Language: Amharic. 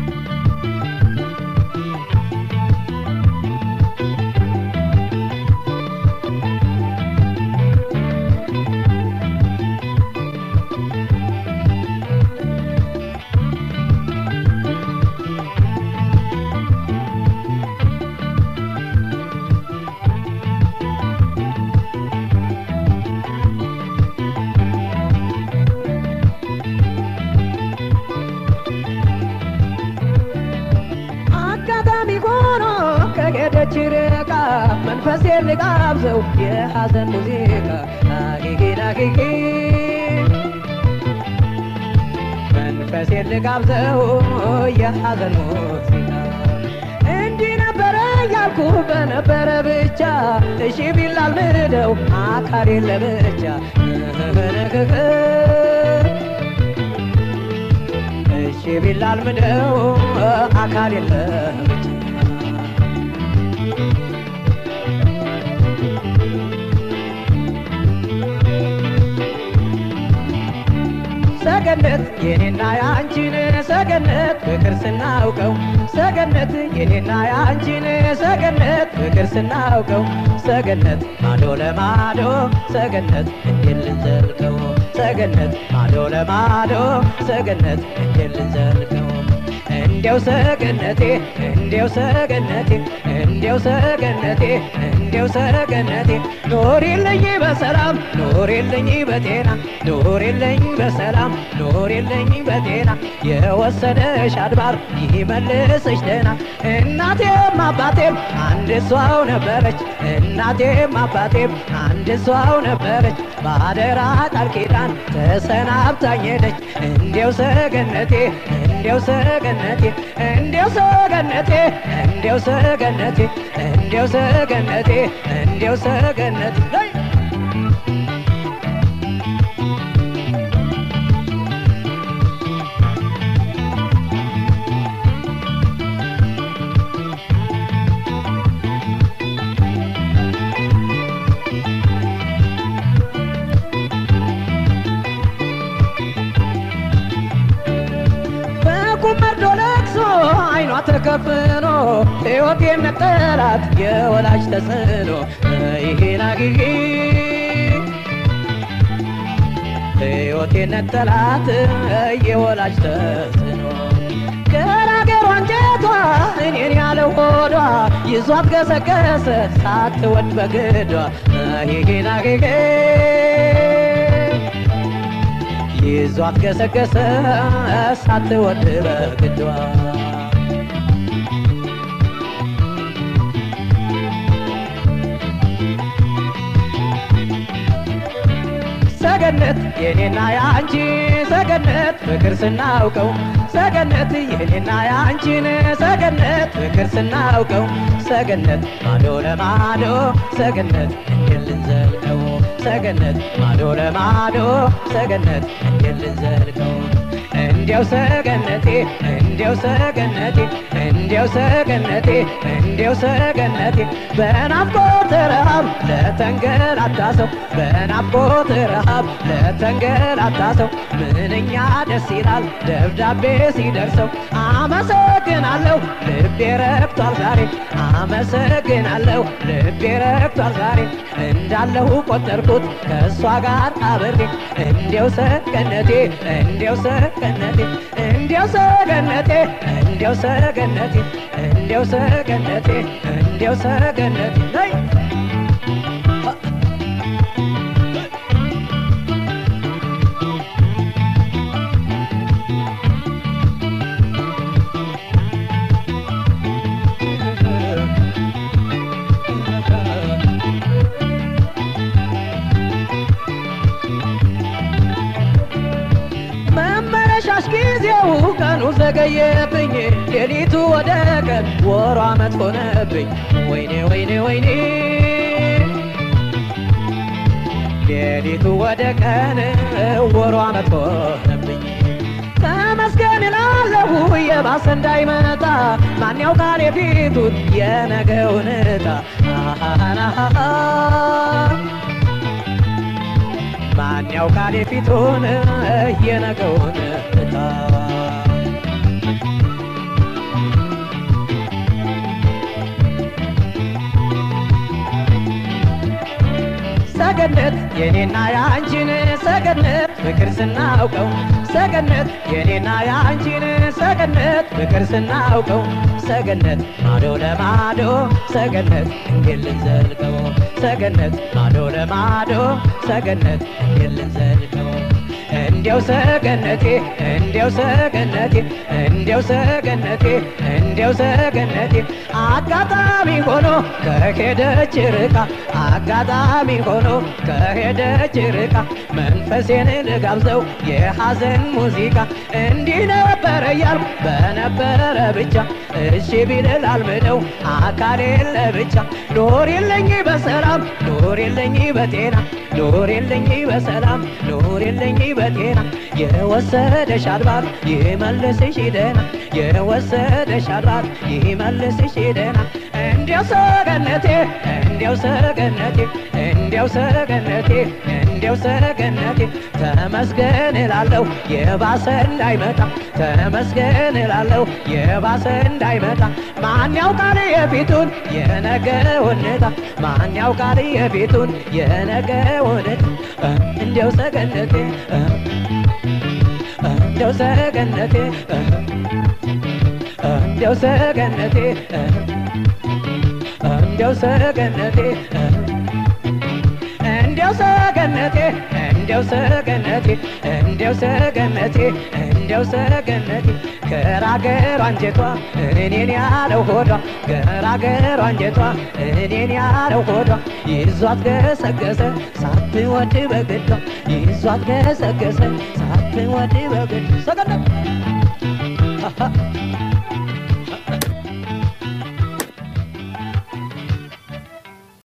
አጋጣሚ ሆኖ ከሄደች ርቃ መንፈሴን ልጋብዘው የሐዘን ሙዚቃ አጊጊን አጊጊ መንፈሴን ልጋብዘው የሐዘን ሙዚቃ እንዲህ ነበረ ያልኩ በነበረ ብቻ እሺ ቢላል ምደው አካሌን ለብቻ እሺ ቢላል ምደው አካል የለም ሰገነት የኔና የአንቺን ሰገነት ፍቅር ስናውቀው ሰገነት የኔና የአንቺን ሰገነት ፍቅር ስናውቀው ሰገነት ማዶ ለማዶ ሰገነት እንዴት ልንዘልቀው ሰገነት ማዶ ለማዶ ሰገነት እንዴት ልንዘልቀው እንዲያው ሰገነቴ እንዲያው ሰገነቴ እንዲያው ሰገነቴ እንዲያው ሰገነቴ ኖሪልኝ በሰላም ኖሪልኝ በጤና ኖሪልኝ በሰላም ኖሪልኝ በጤና የወሰደሽ አድባር ይመልስሽ ደህና እናቴም አባቴም አንድ እሷው ነበረች እናቴም አባቴም አንድ እሷው ነበረች ባደራ ቃል ኪዳን ተሰናብታኝ ሄደች እንዲያው ሰገነቴ እንዲያው ሰገነቴ እንዲያው ሰገነቴ እንዲያው ሰገነቴ እንዲያው ሰገነቴ እንዲያው ሰገነቴ ላይ በቁም መርዶ ለቅሶ አይኗ ተከፍኖ ሕይወት የነጠላት የወላጅ ተጽዕኖ ይሄን አግጊ ሕይወት የነጠላት የወላጅ ተጽዕኖ ገራገሯ አንጀቷ እኔን ያለ ሆዷ ይዟት ገሰገሰ ሳትወድ በግዷ ይሄን አግጊ ይዟት ገሰገሰ ሳትወድ በግዷ ሰገነት የኔና የአንቺ ሰገነት ፍቅር ስናውቀው ሰገነት የኔና የአንቺን ሰገነት ፍቅር ስናውቀው ሰገነት ማዶ ለማዶ ሰገነት እንዴት ልንዘልቀው ሰገነት ማዶ ለማዶ ሰገነት እንዴት ልንዘልቀው እንዲያው ሰገነቴ እንዲያው ሰገነቴ እንዲያው ሰገነቴ እንዲያው ሰገነቴ በናፍቆት ረሃብ ለተንገላታ ሰው በናፍቆት ረሃብ ለተንገላታ ሰው ምንኛ ደስ ይላል ደብዳቤ ሲደርሰው አመሰግናለሁ ልቤ ረክቷል ዛሬ አመሰግናለሁ ልቤ ረክቷል ዛሬ እንዳለሁ ቆጠርኩት ከእሷ ጋር አብሬ እንዲያው ሰገነቴ እንዲያው ሰገነቴ እንዲያው ሰገነቴ እንዲያው ሰገነቴ እንዲያው ሰገነቴ እንዲያው ሰገነቴ ነይ መመረሻሽ ጊዜው ቀኑ ዘገየብኝ ሌሊቱ ወደ ቀን ወሯ አመት ሆነብኝ ወይኔ ወይኔ ወይኔ ሌሊቱ ወደ ቀን ወሯ አመት ሆነብኝ ተመስገን እላለሁ የባሰ እንዳይመጣ ማን ያውቃል የፊቱን የነገውን ዕጣ አሃሃሃሃ ማን ያውቃል የፊቱን የነገውን ዕጣ ሰገነት የኔና የአንቺን ሰገነት ፍቅር ስናውቀው ሰገነት የኔና የአንቺን ሰገነት ፍቅር ስናውቀው ሰገነት ማዶ ለማዶ ሰገነት እንዴት ልንዘልቀው ሰገነት ማዶ ለማዶ ሰገነት እንዴት ልንዘልቀው እንዲያው ሰገነቴ እንዲያው ሰገነቴ እንዲያው ሰገነቴ እንዲያው ሰገነቴ አጋጣሚ ሆኖ ከሄደች ርቃ አጋጣሚ ሆኖ ከሄደች ርቃ መንፈሴን ልጋብዘው የሐዘን ሙዚቃ እንዲህ ነበረ እያልኩ በነበረ ብቻ እሺ ቢልል አልምደው አካሌን ለብቻ ኖር የለኝ በሰላም ኖር የለኝ በጤና ኖር የለኝ በሰላም ኖር የለኝ በጤና የወሰደሽ አድባር ይመልስሽ ደህና የወሰደሽ አድባር ይመልስሽ ደህና እንዲያው ሰገነቴ እንዲያው ሰገነቴ እንዲያው ሰገነቴ እንዲያው ሰገነቴ ተመስገን እላለሁ የባሰ እንዳይመጣ ተመስገን እላለሁ የባሰ እንዳይመጣ ማን ያውቃል የፊቱን የነገውን ዕጣ ማን ያውቃል የፊቱን የነገውን ዕጣ እንዲያው ሰገነቴ እንዲያው ሰገነቴ እንዲያው ሰገነቴ እንዲያው ሰገነቴ እንዲያው ሰገነቴ እንዲያው ሰገነቴ እንዲያው ሰገነቴ እንዲያው ሰገነቴ ገራገር አንጀቷ እኔን ያለው ሆዷ ገራገር አንጀቷ እኔን ያለው ሆዷ ይዟት ገሰገሰ ሳትወድ በግዷ ይዟት ገሰገሰ ሳትወድ በግዷ ሰገነት